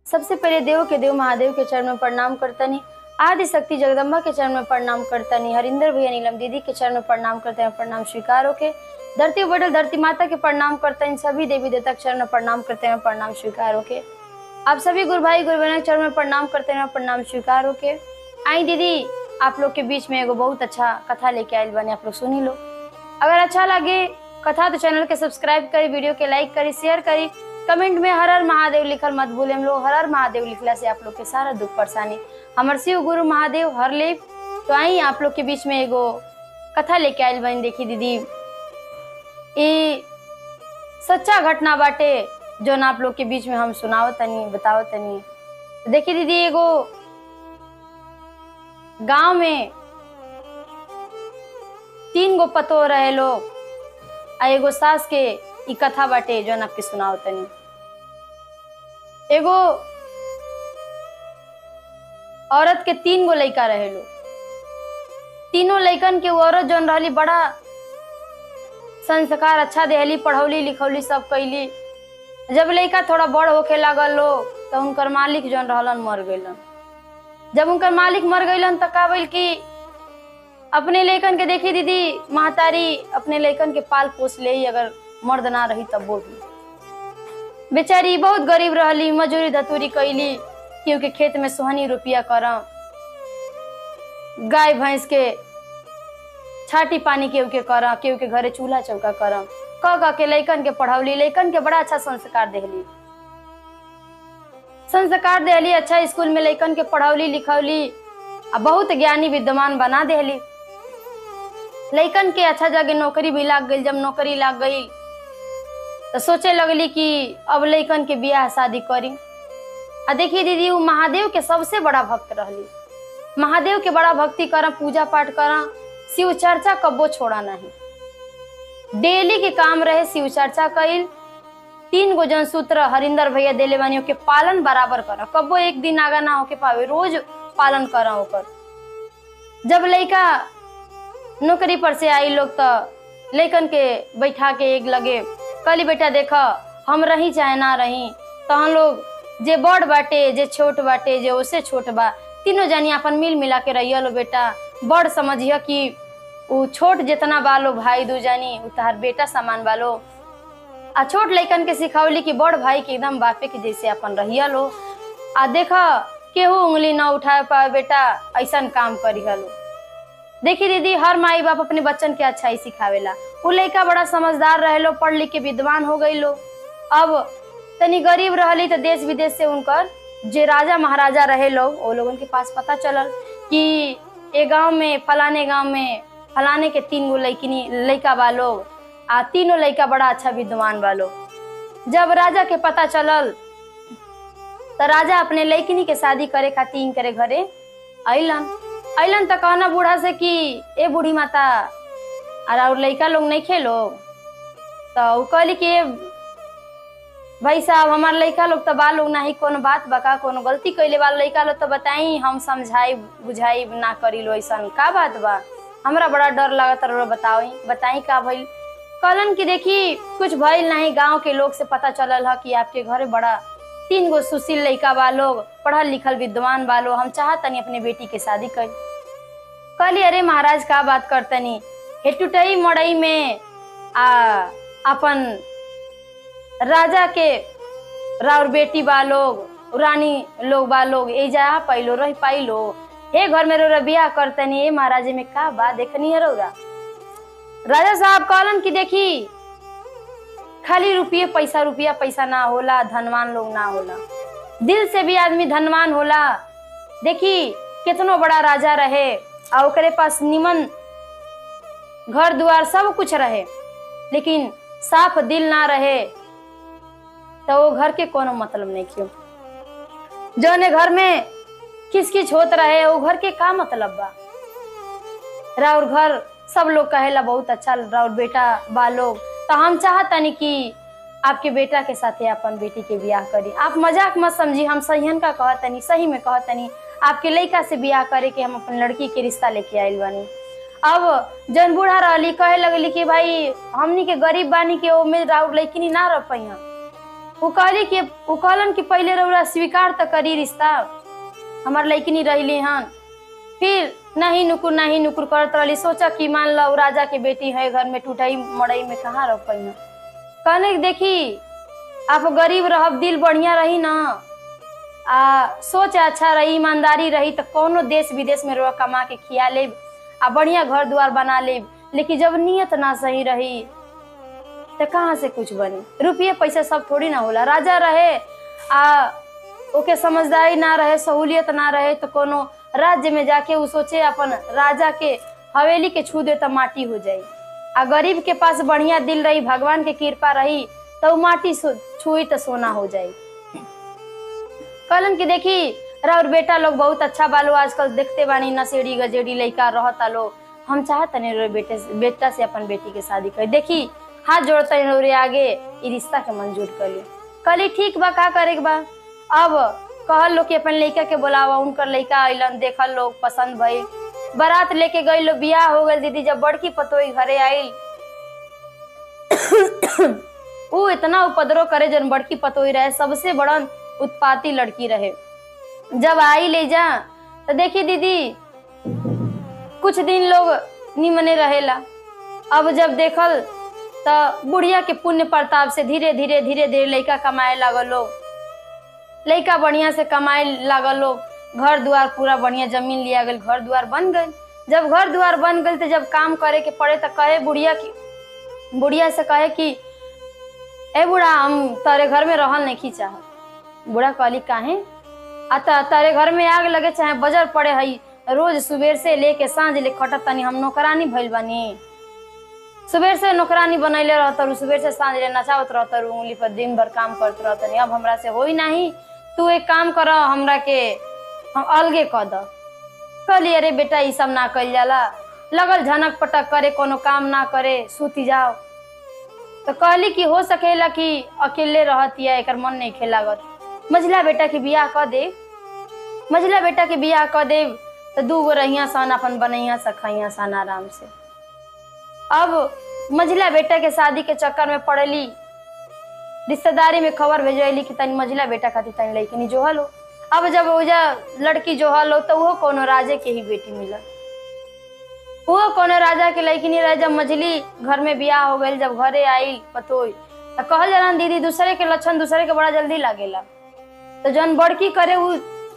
सबसे पहले देव के देव महादेव के चरण में प्रणाम करतनी आदि शक्ति जगदम्बा के चरण में प्रणाम करतनी हरिंदर भैया नीलम दीदी के चरण में प्रणाम करते हैं प्रणाम स्वीकार होके धरती बटल धरती माता के प्रणाम करते हैं सभी देवी देवता के चरण में प्रणाम करते हैं प्रणाम स्वीकार होके आप सभी गुरु भाई गुरु बहन के चरण में प्रणाम करते हैं प्रणाम स्वीकार होके आई दीदी आप लोग के बीच में एगो बहुत अच्छा कथा लेके आयल बने आप लोग सुनी लो अगर अच्छा लगे कथा तो चैनल के सब्सक्राइब करी वीडियो के लाइक करी शेयर करी कमेंट में हर हर महादेव लिखल मत भूले हम लोग हर हर महादेव लिखला से आप लोग के सारा दुख परेशानी हमर शिव गुरु महादेव हर ले तो आई आप लोग के बीच में एगो कथा लेके आयल बनी देखी दीदी ई सच्चा घटना बाटे जो आप लोग के बीच में हम सुनाओ तनी बताओ तनी तो देखी दीदी एगो गांव में तीन गो पतो रहे लोग आ एगो सास के ई कथा बाटे जो आपके सुनाओ तनी एगो औरत के तीन गो लइका रहे लोग तीनों लइकन के वो औरत जौन रहली बड़ा संस्कार अच्छा देहली पढ़ौली लिखौली सब कैली जब लइका थोड़ा बड़ होखे लागल लोग तो उनकर मालिक जौन रहलन मर गइलन जब उनकर मालिक मर गइलन तो का भइल कि अपने लइकन के देखी दीदी महतारी अपने लइकन के पाल पोस ले ही अगर मर्द ना रही तब वो भी बेचारी बहुत गरीब रहली मजूरी धतूरी कैली क्योंकि खेत में सोहनी रुपया करम गाय भैंस के छाटी पानी केहू के करम केहू के घरे चूल्हा चौका करम क क के लइकन के पढ़ौली लइकन के बड़ा अच्छा संस्कार देहली संस्कार देहली अच्छा स्कूल में लइकन के पढ़ौली लिखौली आ बहुत ज्ञानी विद्वान बना देहली लइकन के अच्छा जगह नौकरी भी लाग गई जब नौकरी लाग गई तो सोचे लगली कि अब लइकन के बियाह शादी करी आ देखिए दीदी वो महादेव के सबसे बड़ा भक्त रहली महादेव के बड़ा भक्ति करा पूजा पाठ करा शिव चर्चा कब्बो छोड़ा नहीं डेली के काम रहे शिव चर्चा कईल तीन गो जन सूत्र हरिंदर भैया देले बानी के पालन बराबर करा कब्बो एक दिन आगा ना होके पावे रोज पालन करा ओकर जब लइका नौकरी पर से आई लोग तो लइकन के बैठा के एक लगे कली बेटा देख हम रही चाहे ना रही तो हम लोग जे बड़ बाटे जे छोट बाटे जे ओसे छोट बा तीनों जानी अपन मिल मिला के रहिया लो बेटा बड़ समझिया कि उ छोट जितना बालो भाई दू जानी उ तहार बेटा समान बालो आ छोट लइकन के सिखावली कि बड़ भाई के एकदम बापे के जैसे अपन रहिया लो आ देख केहू उंगली ना उठा पाए बेटा ऐसन काम करी हलो देखी दीदी हर माई बाप अपने बच्चन के अच्छाई सिखावेला उ लइका बड़ा समझदार रहे लो पढ़ लिख के विद्वान हो गई लो अब तनी गरीब रहली तो देश विदेश से उनकर जे राजा महाराजा रहे लोग वो लोगन के पास पता चलल कि ए गांव में फलाने गांव में फलाने के तीन गो लइकिनी लइका बा लोग आ तीनों लइका बड़ा अच्छा विद्वान बा लोग जब राजा के पता चलल तो राजा अपने लइकिनी के शादी करे खातिर इनकरे घरे अइलन अइलन तो कहना बूढ़ा से कि ए बूढ़ी माता और और लइका लोग नहीं खेलो तो उ कहली कि "ए, भाई साहब हमार लइका लोग तो बा लोग नहीं कोनो बात बका कोनो गलती कैले बा लइका लोग तो बताई हम समझाई बुझाई ना करी लो ऐसा का बात बा हमरा बड़ा डर लगत रहो बताई बताई का भइल कहलन कि देखी कुछ भइल नहीं गांव के लोग से पता चलल ह कि आपके घरे बड़ा तीन गो सुशील लइका बा लोग पढ़ल लिखल विद्वान बा लोग हम चाहतनी अपने बेटी के शादी कर कहली अरे महाराज का बात करतनी हेटुटई मड़ई में आ अपन राजा के राउर बेटी बा लोग रानी लोग बा लोग ए जा पाइलो रह पाइलो हे घर में रोरा बियाह करतनी ए महाराजे में का बा देखनी है रौरा राजा साहब कहलन कि देखी खाली रुपये पैसा रुपया पैसा ना होला धनवान लोग ना होला दिल से भी आदमी धनवान होला देखी कितनो बड़ा राजा रहे आ ओकरे पास निमन घर दुआर सब कुछ रहे लेकिन साफ दिल ना रहे तो वो घर के कोनो मतलब नहीं क्यों जौने घर में किस किस होत रहे वो घर के का मतलब बा राउर घर सब लोग कहेला बहुत अच्छा राउर बेटा बा लोग तो हम चाहतनी कि आपके बेटा के साथे अपन बेटी के ब्याह करी आप मजाक मत समझी हम सहीहन का कहतनी सही में कहतनी आपके लड़का से ब्याह करे के हम अपन लड़की के रिश्ता लेके आइल बानी अब जन बूढ़ा रहली कहे लगली कि भाई हमनी के गरीब बानी के ओमे राउर लड़की ना रह पैया उ कहली कि उ कहलन कि पहले रउरा स्वीकार तो करी रिश्ता हमार लइकनी रही हन फिर नहीं नुकुर नहीं नुकुर करत रहली सोचा कि मान लो राजा के बेटी है घर में टूटई मड़ई में कहाँ रह पाई कहने कि देखी आप गरीब रहब दिल बढ़िया रही ना आ सोच अच्छा रही ईमानदारी रही तो कोनो देश विदेश में रह कमा के खिया लेब आ बढ़िया घर द्वार बना लेब लेकिन जब नियत ना सही रही तो कहाँ से कुछ बनी रुपये पैसे सब थोड़ी ना होला राजा रहे आ ओके समझदारी ना रहे सहूलियत ना रहे तो कोनो राज्य में जाके उ सोचे अपन राजा के हवेली के छू दे तो माटी हो जाई आ गरीब के पास बढ़िया दिल रही भगवान के कृपा रही तो उ माटी सो- छुई तो सोना हो जाई कहलन कि देखी राउर बेटा लोग बहुत अच्छा बालो आजकल देखते बानी नशेड़ी गजेड़ी लड़का रहता लोग हम चाहत नहीं रे बेटे से बेटा से अपन बेटी के शादी कर देखी हाथ जोड़ते रे आगे ई रिश्ता के मंजूर कर ली कहली ठीक बा का करे के बा अब कहल लोग कि अपन लड़का के बोलावा उनकर लड़का अइलन देखल लोग पसंद भइल बारात लेके गई लोग बियाह हो गई दीदी जब बड़की पतोई घरे आइल उ इतना उपद्रव करे जन बड़की पतोई रहे सबसे बड़न उत्पाती लड़की रहे जब आई ले जा तो देखी दीदी कुछ दिन लोग निमने रहेला अब जब देखल तो बुढ़िया के पुण्य प्रताप से धीरे धीरे धीरे धीरे लड़का कमाए लागल लोग लड़का बढ़िया से कमाए लागल लोग घर द्वार पूरा बढ़िया जमीन लिया गल घर द्वार बन गई जब घर द्वार बन गई तो जब काम करे के पड़े तो कहे बुढ़िया की बुढ़िया से कहे कि ए बूढ़ा हम तारे घर में रहल नहीं चाह बूढ़ा कहली काहे आ त- तारे घर में आग लगे चाहे बजर पड़े हई रोज सुबेर से लेके सांझ ले खटत तनी हम नौकरानी भइल बानी सुबेर से नौकरानी बनैले रहतर सुबेर से सांझ ले नचावत रहतर उंगली पर दिन भर काम करत रहतनी अब हमरा से होई नाही तू एक काम कर हमरा के हम अलगे क द कहली अरे बेटा ई सब ना कइल जाला लगल झनक पटक करे कोनो काम ना करे सूती जाओ तो कहली कि हो सकेला कि अकेले रहतिया एकर मन नहीं खेलागत मझिला बेटा के बियाह क दे मझिला बेटा के बियाह क दे तो दू गो रहिया सन अपन बनैया सखैया सन आराम से अब मझिला बेटा के शादी के चक्कर में पड़ेली रिश्तेदारी में खबर भेजली कि तनी मझिला बेटा खातिर तनी लड़की जोहल हो अब जब ओजा लड़की जोहल हो तो वो कोनो राजे के ही बेटी मिलल वो कोनो राजा के लड़की नहीं रहे जब मझली घर में बियाह हो गई जब घरे आई पतोई तो कहल जाला न दीदी दूसरे के लक्षण दूसरे के बड़ा जल्दी लागेला तो जौन बड़की करे उ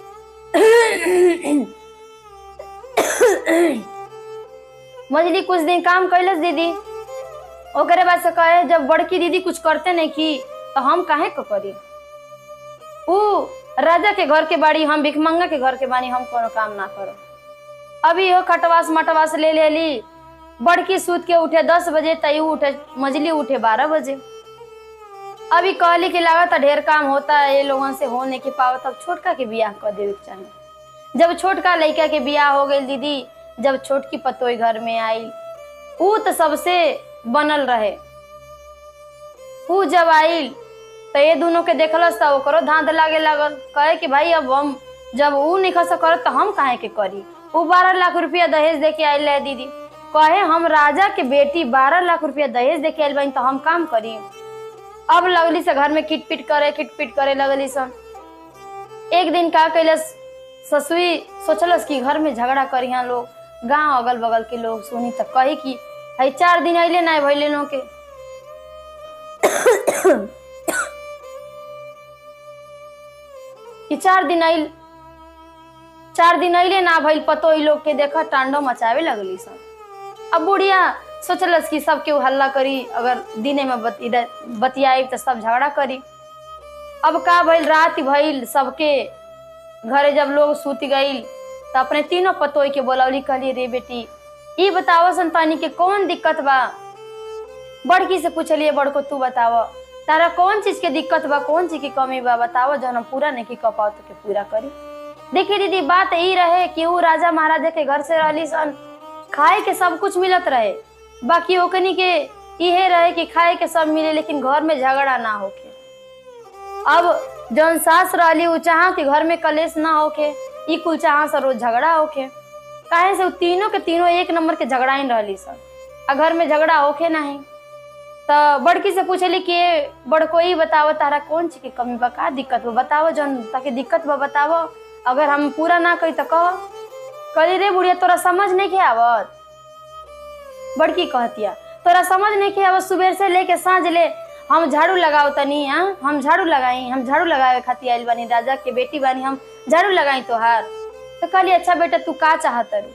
मझली कुछ दिन काम कैलस दीदी ओकरे बाद से कहे जब बड़की दीदी कुछ करते नहीं की तो हम काहे को करी उ राजा के घर के बाड़ी हम भिखमंगा के घर के बानी हम कोनो काम ना करो अभी हो खटवास मटवास ले लेली बड़की सूत के उठे दस बजे तयू उठे मजली उठे बारह बजे अभी कहली कि लागत ढेर काम होता है ये लोगन से हो नहीं के पावत तब छोटका के बियाह कर देवे के चाहिए जब छोटका लड़का के बियाह हो गई दीदी जब छोटकी पतोई घर में आई ऊ तो सबसे बनल रहे ऊ जब आइल तो ये दोनों के देखलस तो ओकरो धांध लागे लागल कहे कि भाई अब हम जब ऊ नहीं खस करत तो हम काहे के करी ऊ बारह लाख रुपया दहेज दे के आइल है दीदी कहे हम राजा के बेटी बारह लाख रुपया दहेज दे के आइल बानी तो हम काम करी अब लगली से घर में किट पिट करे किट पिट करे लगली सन एक दिन का कैलस ससुई सोचलस कि घर में झगड़ा करी यहाँ लोग गांव अगल बगल के लोग सुनी तो कही कि हई चार दिन अइले ना भइले नो के कि चार दिन आइल चार दिन अइले ना भइल पतो ई लोग के देखा टांडो मचावे लगली सन अब बुढ़िया सोचलस कि सब केहू हल्ला करी अगर दिने में बति बतियाई तो सब झगड़ा करी अब का भइल रात भइल सबके घरे जब लोग सूत गईल तो अपने तीनों पतोई के बोलौली कहली रे बेटी ई बताओ संतानी के कौन दिक्कत बा बड़की से पूछलिए बड़को तू बताव तारा कौन चीज के दिक्कत बा कौन चीज की कमी बा बताओ जौन हम पूरा नहीं की पाओ तो के पूरा करी देखिए दीदी बात ई रहे कि ऊ राजा महाराजा के घर से रहली सन खाए के सब कुछ मिलत रहे बाकी ओकनी के इहे रहे कि खाए के सब मिले लेकिन घर में झगड़ा ना होके अब जौन सास रहली उ चाहा कि घर में कलेश ना होके ई कुल चाहा से रोज झगड़ा होके काहे से उ तीनों के तीनों एक नंबर के झगड़ाइन रहली सन आ घर में झगड़ा होके नहीं तो बड़की से पूछली कि "ए, बड़कोई बताओ तारा कौन चीज के कमी बा का दिक्कत बा बताओ जौन ताके दिक्कत बा बताओ अगर हम पूरा ना कही तो कह कहली रे बुढ़िया तोरा समझ नहीं के आवत बड़की कहतिया तोरा समझ नहीं के आवत सुबह से लेके साँझ ले हम झाड़ू लगाओ तनी हाँ हम झाड़ू लगाई हम झाड़ू लगावे खातिर आइल बानी राजा के बेटी बानी हम झाड़ू लगाई तोहार तो कहली अच्छा बेटा तू का चाहत रू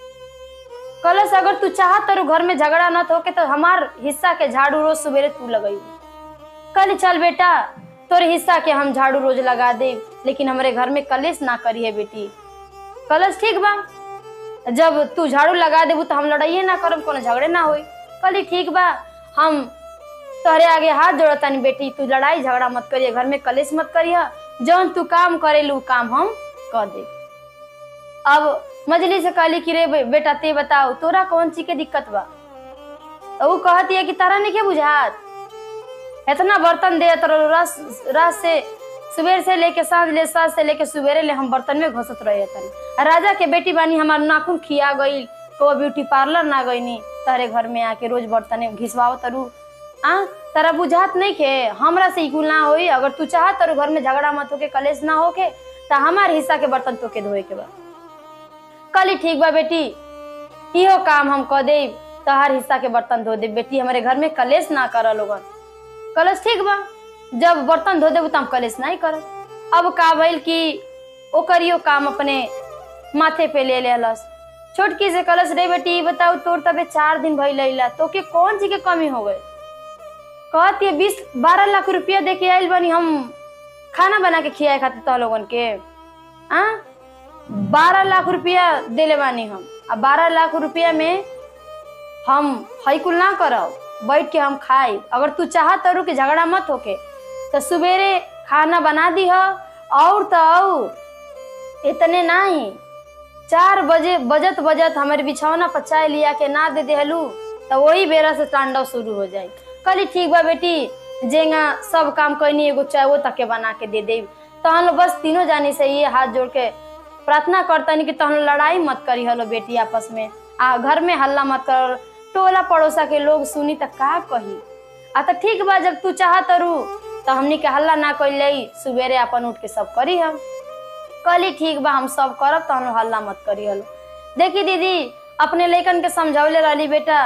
कलश अगर तू चाहत तारू घर में झगड़ा न होके तो हमार हिस्सा के झाड़ू रोज सवेरे तू लगई कल चल बेटा तोरे हिस्सा के हम झाड़ू रोज लगा दे लेकिन हमारे घर में कलेश ना करी है बेटी कलश ठीक बा जब तू झाड़ू लगा देबू तो हम लड़ाइए ना करब कोनो झगड़े ना होई कली ठीक बा हम तोहरे आगे हाथ जोड़तानी बेटी तू लड़ाई झगड़ा मत करिए घर में कलेश मत करिए जौन तू काम करेलू उ काम हम कर दे अब मजली से कहली कि रे बे- बेटा ते बताओ तोरा कौन चीज के दिक्कत बा तो उ कहती है कि तारा नहीं के बुझात इतना बर्तन दे तर रस रस से सुबह से लेके साँझ ले साँझ से लेके सवेरे ले हम बर्तन में घसत रहे तनी आ राजा के बेटी बानी हमार नाखून खिया गई तो ब्यूटी पार्लर ना गईनी तारे घर में आके रोज बर्तन घिसवाओ तरु आ तारा बुझात नहीं के हमरा से इकुल ना होई अगर तू चाह तारू घर में झगड़ा मत होके कलेश ना होके तो हमार हिस्सा के बर्तन तोके धोए के बा कली ठीक बा बेटी इहो काम हम कह दे तोहार हिस्सा के बर्तन धो दे बेटी हमारे घर में कलेश ना कर लोगन कलश ठीक बा जब बर्तन धो देबू तो हम कलेश नहीं करब अब का भइल कि ओकरियो काम अपने माथे पे ले लेलस छोटकी से कलश रे बेटी ई बताऊ तोर तबे चार दिन भइल अइला तो के कौन चीज के कमी हो गई कहती है बीस बारह लाख रुपया दे के आइल बनी हम खाना बना के खियाए खातिर तो लोगन के आ बारह लाख रुपया देले बानी हम आ बारह लाख रुपया में हम हईकुल ना करब बैठ के हम खाई अगर तू चाह तरू कि झगड़ा मत होके तो सवेरे खाना बना दी और तो और इतने नहीं चार बजे बजत बजत हमारे बिछौना पर चाय लिया के ना दे देहलू तो वही बेरा से तांडव शुरू हो जाई कली ठीक बा बेटी जेंगा सब काम कैनी एगो चाय वो तक के बना के दे दे तो हम लोग बस तीनों जानी से ये हाथ जोड़ के प्रार्थना करतनी कि तहन लड़ाई मत करी हलो बेटी आपस में आ घर में हल्ला मत कर टोला पड़ोसा के लोग सुनी त का कही आ तो ठीक बा जब तू चाह तरू तो हमनी के हल्ला ना कैले सुबेरे अपन उठ के सब करी हम कली ठीक बा हम सब करब तो हम हल्ला मत करी हलो देखी दीदी अपने लइकन के समझौले रहली बेटा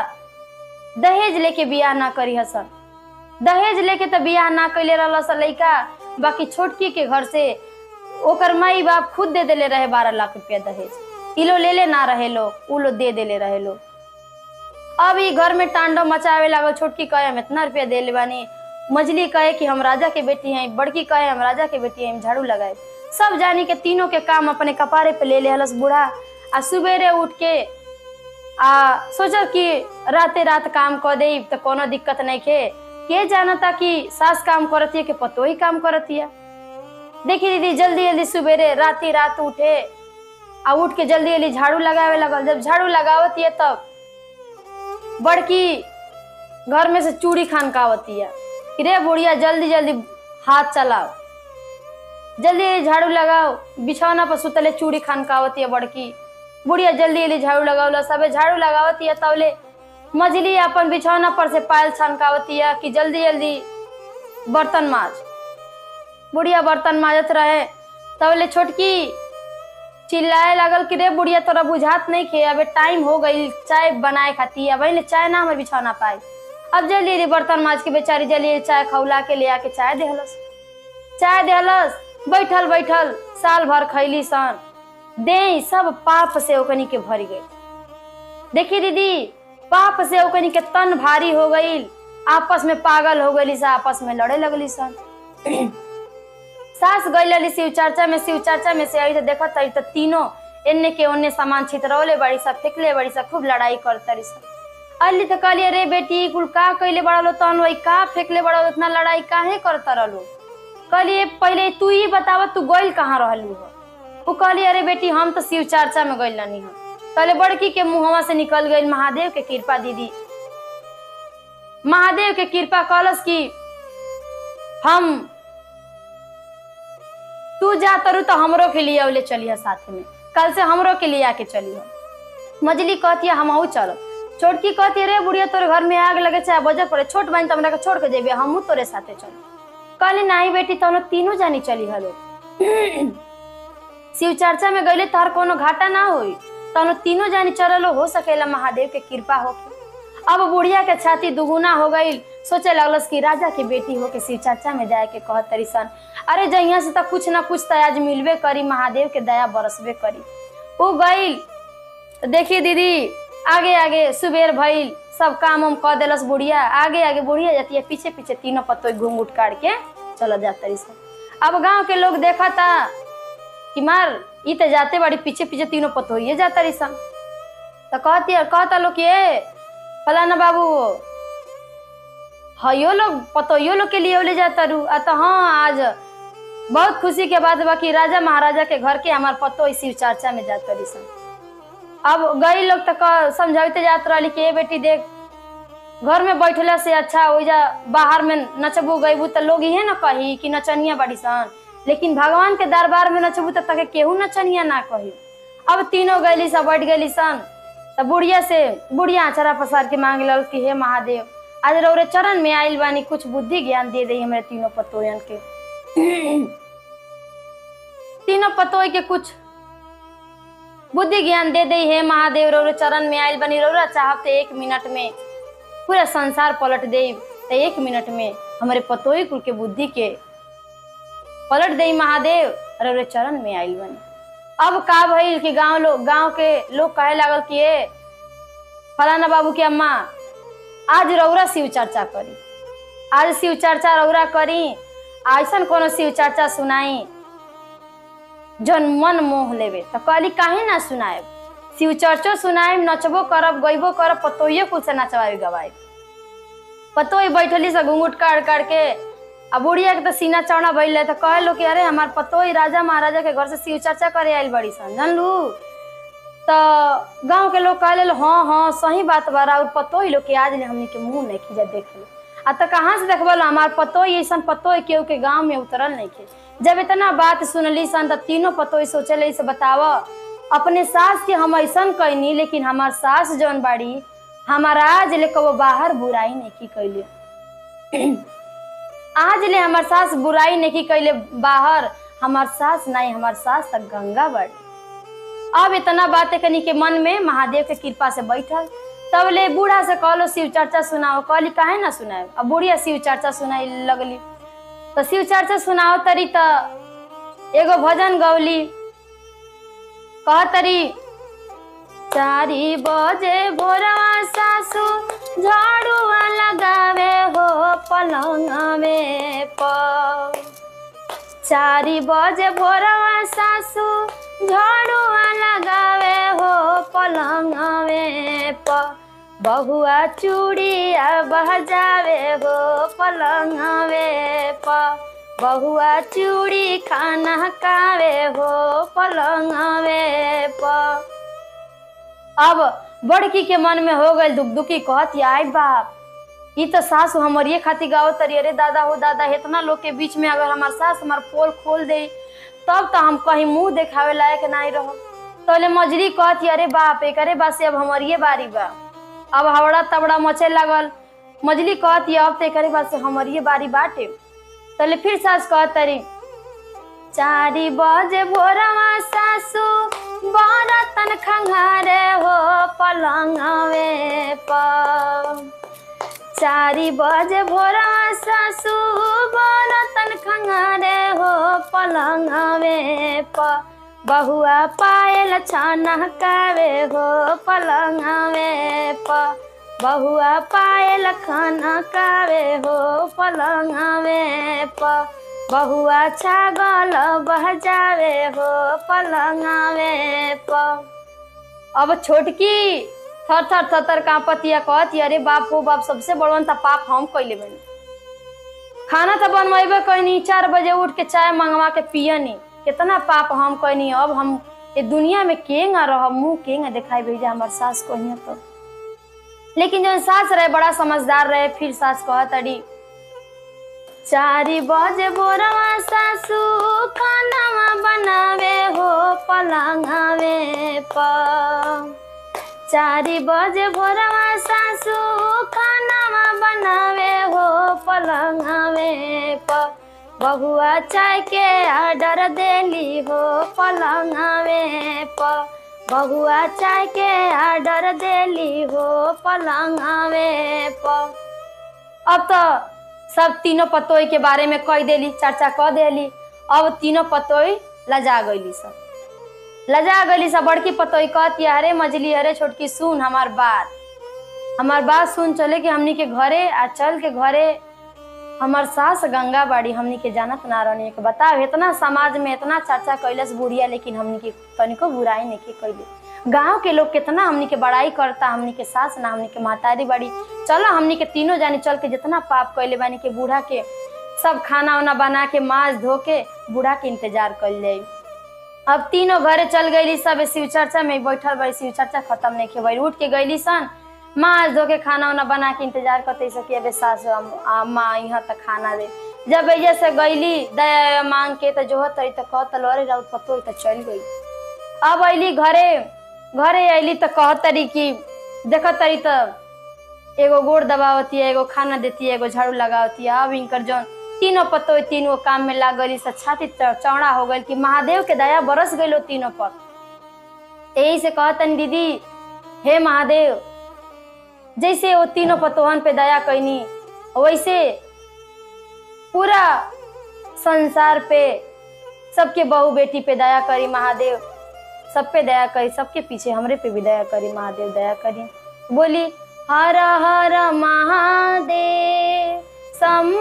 दहेज लेके बियाह ना करी हसन दहेज लेके तो बियाह ना कैले रहल सन लइका बाकी छोटकी के घर से ओकर माई बाप खुद दे देले रहे बारह लाख रुपया दहेज इलो ले ले ना रहे लो उ लो दे देले रहे लो अब ई घर में तांडव मचावे लागल छोटकी कहे हम इतना रुपया दे ले बानी मजली कहे कि हम राजा के बेटी हैं बड़की कहे हम राजा के बेटी हैं हम झाड़ू लगाए सब जानी के तीनों के काम अपने कपारे पे ले ले हलस बूढ़ा आ सुबेरे उठ के आ सोचा कि राते रात काम कर दे तो कोनो दिक्कत नहीं के के जानता कि सास काम करती है कि पतो ही काम करती है देखी दीदी जल्दी जल्दी सुबेरे राती रात उठे आ उठ के जल्दी जल्दी झाड़ू लगावे लगल जब झाड़ू लगावती है तब बड़की घर में से चूड़ी खानकावती है कि रे बुढ़िया जल्दी जल्दी हाथ चलाओ जल्दी जल्दी झाड़ू लगाओ बिछौना पर सुतले चूड़ी खानकावती है बड़की बुढ़िया जल्दी जल्दी झाड़ू लगावला सबे झाड़ू लगावती है तवले मजली अपन बिछौना पर से पायल छनकावती है कि जल्दी जल्दी बर्तन माज बुढ़िया बर्तन माजत रहे तवले छोटकी चिल्लाए लगल कि रे बुढ़िया तोरा बुझात नहीं खे अबे टाइम हो गई चाय बनाए खाती अब ने चाय ना हमारे बिछौना पाई अब जल्दी जल्दी बर्तन माज के बेचारी जल्दी जल्दी चाय खौला के ले आके चाय देहलस चाय देहलस बैठल बैठल साल भर खैली सन दे सब पाप से ओकनी के भर गई देखी दीदी पाप से ओकनी के तन भारी हो गई आपस में पागल हो गई सा आपस में लड़े लगली सन सास गई शिव चर्चा में शिव चर्चा में से आई तो देखत आई तो तीनों एन्ने के ओन्ने सामान छितरौले बड़ी सा फेंकले बड़ी सा खूब लड़ाई करतरी सा अली तो कहलिए रे बेटी कुल का कैले बड़ा लो तहन वही का फेंकले बड़ा लो, इतना लड़ाई काहे करता रहलो कहलिए पहले तू ही बतावा तू गइल कहाँ रहलू हो वो कहली अरे बेटी हम तो शिव चर्चा में गइल नहीं हम कहले बड़की के मुहवा से निकल गई महादेव के कृपा दीदी महादेव के कृपा कलस की हम तू जा तरु तो हमरो के लिए अवले चलिए साथ में कल से हमरो के लिए आके चलिए मजली कहती है हम चलो छोटकी कहती रे बुढ़िया तोरे घर में आग लगे चाहे बजर पड़े छोट बहन तो हमरा के छोड़ के जेबे हमहू तोरे साथे चल कहली नहीं बेटी तो तीनों जानी चली हलो शिव चर्चा में गईले तोहर कोनो घाटा ना होई तनो तीनों जानी चललो हो सकेला महादेव के कृपा होके अब बुढ़िया के छाती दुगुना हो गई सोचे लगलस कि राजा की बेटी हो के शिव चर्चा में जाए के कहत तरी सन अरे जहिया से तक कुछ ना कुछ तो आज मिलबे करी महादेव के दया बरसबे करी वो गईल तो देखिए दीदी आगे आगे सुबेर भइल सब काम उम कह देलस बुढ़िया आगे आगे बुढ़िया जाती है पीछे पीछे तीनों पत्तो घूंघूट काट के चल जात तरी सन अब गांव के लोग देखा था कि मार ई ते जाते बड़ी पीछे पीछे तीनों पत्तो ये जाता रही सन तो कहती कहता लोग कि ए फलाना बाबू हयो लोग पतोयो लोग के लिए ले जाता रू आ तो हाँ आज बहुत खुशी के बात बा कि राजा महाराजा के घर के हमार पतो इसी चर्चा में जात रही सन अब गई लोग तो क- समझाते जात रही कि ए बेटी देख घर में बैठला से अच्छा हो जा बाहर में नचबू गईबू तो लोग इहे ना कही कि नचनिया बड़ी सन लेकिन भगवान के दरबार में नचबू तो तके केहू नचनिया ना कही अब तीनों गईली सब बैठ गईली सन तो बुढ़िया से बुढ़िया आचरा पसार के मांग लल कि हे महादेव आज रौरे चरण में आइल बानी कुछ बुद्धि ज्ञान दे दे हमारे तीनों पतोयन के तीनों पतोय के कुछ बुद्धि ज्ञान दे दे हे महादेव रौरे चरण में आइल बनी रौरा चाहते एक मिनट में पूरा संसार पलट दे तो एक मिनट में हमारे पतोई कुल के बुद्धि के पलट दे महादेव रौरे चरण में आइल बनी अब का भइल कि गांव लोग गांव के लोग कहे लागल कि ए फलाना बाबू के अम्मा आज रौरा शिव चर्चा करी आज शिव चर्चा रौरा करी ऐसन कोनो शिव चर्चा सुनाई जन मन मोह लेवे तो कहली काहे ना सुनाए शिव चर्चो सुनाए नचबो करब गईबो करब पतोइयो कुल से नचवाई गवाई पतोई बैठली से घूंघट काट काट के आ बुढ़िया के तो सीना चौड़ा भइल रहे तो कहे लो कि अरे हमार पतोई राजा महाराजा के घर से शिव चर्चा करे आइल बड़ी सन जानलू तो गांव के लोग कहले लो, हाँ हाँ सही बात बा और पतोई लोग के आज ले हमनी के मुंह नहीं खींचा देख लो आ तो कहाँ से देखबो लो हमार पतोई ऐसा पतोई केहू के गांव में उतरल नहीं खे जब इतना बात सुनली सन तो तीनों पतोई सोचले से बताव अपने सास के हम ऐसा कैनी लेकिन हमार सास जौन बाड़ी हमार आज ले कबो बाहर बुराई नहीं की कैले आज ले हमार सास बुराई नहीं की कैले बाहर हमार सास नहीं हमार सास तक गंगा बाड़ी अब इतना बात कनी के मन में महादेव के कृपा से बैठल तब ले बूढ़ा से कहलो शिव चर्चा सुनाओ कहली काहे ना सुनाए अब बुढ़िया शिव चर्चा सुनाई लगली तो शिव चर्चा सुनाओ तरी त एगो भजन गौली कह तरी चारी बजे भोरवा सासू झाड़ुआ लगावे हो पलंगवे पर चारी बजे भोरवा सासू झाड़ुआ लगावे हो पलंगवे प बहुआ चूड़िया बहजावे हो पलंगवे प बहुआ चूड़ी खाना कावे हो पलंगवे प अब बड़की के मन में हो गई दुख दुखी कहती आई बाप ई तो सास हमारे खातिर गाओ तरी अरे दादा हो दादा इतना लोग के बीच में अगर हमार सास हमार पोल खोल दे तब तो हम कहीं मुंह देखावे लायक नहीं रहो तोले मजरी कहती अरे बाप एक अरे बात से अब हमारी बारी बा अब हवड़ा तबड़ा मचे लगल मजली कहती अब तो एक बात से हमारी बारी बाटे तोले फिर सास कहत तरी चारी बजे भोरवा सासू बरतन खंघारे हो पलंगवे पर चारी बजे भोरा सासू बरतन खंगारे हो पलंगवे प बहुआ पायल छाना कावे हो पलंगवे प बहुआ पायल खाना कावे हो पलंगवे प बहुआ छागल बहजावे हो पलंगवे प अब छोटकी थर थर थर थर कांपतिया कहती अरे बाप हो बाप सबसे बड़वन था पाप हम कैले बनी खाना तो बनवेबे कैनी चार बजे उठ के चाय मंगवा के पियनी कितना पाप हम कैनी अब हम ये दुनिया में केंगा रह मुंह केंगा दिखाई भेजा हमार सास को तो लेकिन जो सास रहे बड़ा समझदार रहे फिर सास कह तड़ी चारी बजे बोरवा सासू खाना बनावे हो पलंगावे पर चारी बजे भोरवा सासू खानावा बनावे हो पलंगावे प बहुआ चाय के ऑर्डर देली हो पलंगावे प बहुआ चाय के ऑर्डर देली हो पलंगावे प अब तो सब तीनों पतोई के बारे में कह देली चर्चा कह देली अब तीनों पतोई लजा गईली सब लजा गईली सब बड़की पतोई कहती अरे मजली अरे छोटकी सुन हमार बात हमार बात सुन चले कि हमनी के घरे आ चल के घरे हमार सास गंगा बाड़ी हमनी के जानत ना रहनी के बताओ इतना समाज में इतना चर्चा कैलस बुढ़िया लेकिन हमनी के तनिको बुराई नहीं के कैले गांव के लोग कितना हमनी के बड़ाई करता हमनी के सास ना हमनी के मातारी बाड़ी चलो हमनी के तीनों जानी चल के जितना पाप कैले बानी के बूढ़ा के सब खाना वाना बना के माज धो के बूढ़ा के इंतजार कर जाई अब तीनों घरे चल गईली सब शिव चर्चा में बैठल बड़ी शिव चर्चा खत्म नहीं के उठ के गईली सन माँ धो के खाना वाना बना के इंतजार करते सकी अबे सास माँ यहाँ तक खाना दे जब ऐसे से गईली दया मांग के तो जो तरी तो कहत अरे राउत पतो तो चल गई अब अली घरे घरे अली तो कहत तरी कि देख तरी तो एगो गोड़ दबावती है एगो खाना देती है एगो झाड़ू लगावती है अब इनकर जौन तीनों पतो तीनों काम में लाग गई छाती चौड़ा हो गई कि महादेव के दया बरस गई तीनों पर यही से कहतन दीदी हे महादेव जैसे वो तीनों पतोहन पे दया कैनी वैसे पूरा संसार पे सबके बहू बेटी पे दया करी महादेव सब पे दया करी सबके पीछे हमरे पे भी दया करी महादेव दया करी बोली हर हर महादेव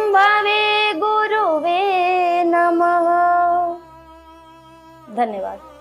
संभवे गुरुवे नमः धन्यवाद